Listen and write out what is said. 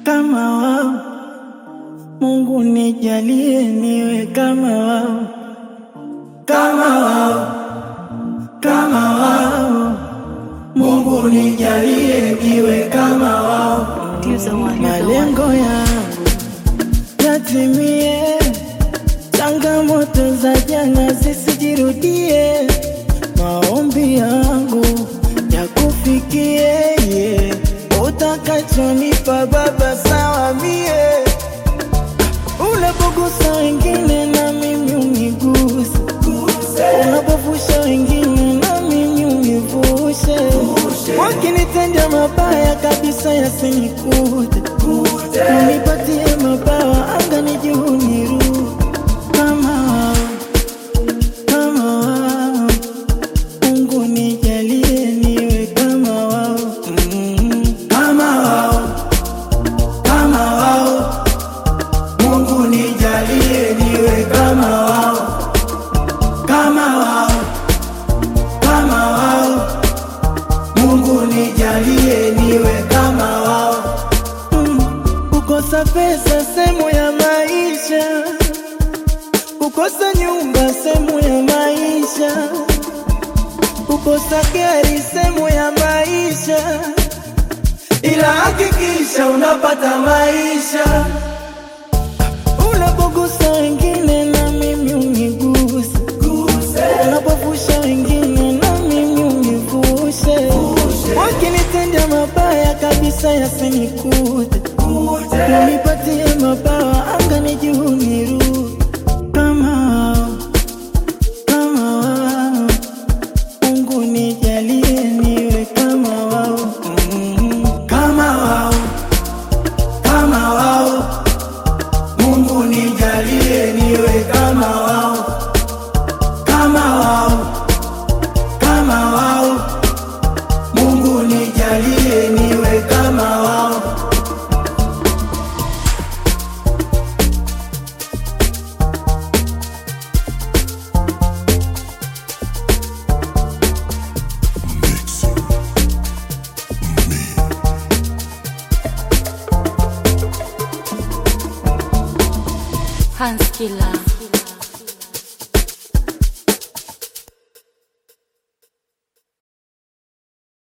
kama wao. Mungu nijalie niwe kama wao, kama wao, kama wao. Mungu nijalie niwe kama wao, malengo yangu yatimie, changamoto za jana zisijirudie, maombi yangu yakufikie, yeah. utakachonipa Baba sawa mie Unapogusa wengine na mimi uniguse, unapovusha wengine na mimi univushe. Wakinitendea mabaya kabisa yasinikute, unipatie mabawa angani juu niruke kama wao, kama wao. Mungu nijalie niwe kama wao, mm, kama wao, kama wao. Mungu nijalie niwe kama wao, kama wao, kama wao. Mungu nijalie niwe kama wao. Mm, Kukosa pesa sehemu ya maisha, kukosa nyumba sehemu ya maisha, kukosa gari sehemu ya maisha, ila hakikisha unapata maisha Unapogusa wengine na mimi uniguse, unapovusha wengine na mimi univushe. Wakinitendea mabaya kabisa yasinikute, unipatie mabawa angani juu niruke kama wao, kama wao. Mungu nijalie niwe kama wao, mm, kama wao, kama wao. Mungu nijalie niwe kama wao, kama wao, kama wao. Mungu nijalie niwe kama wao. Hans Killer.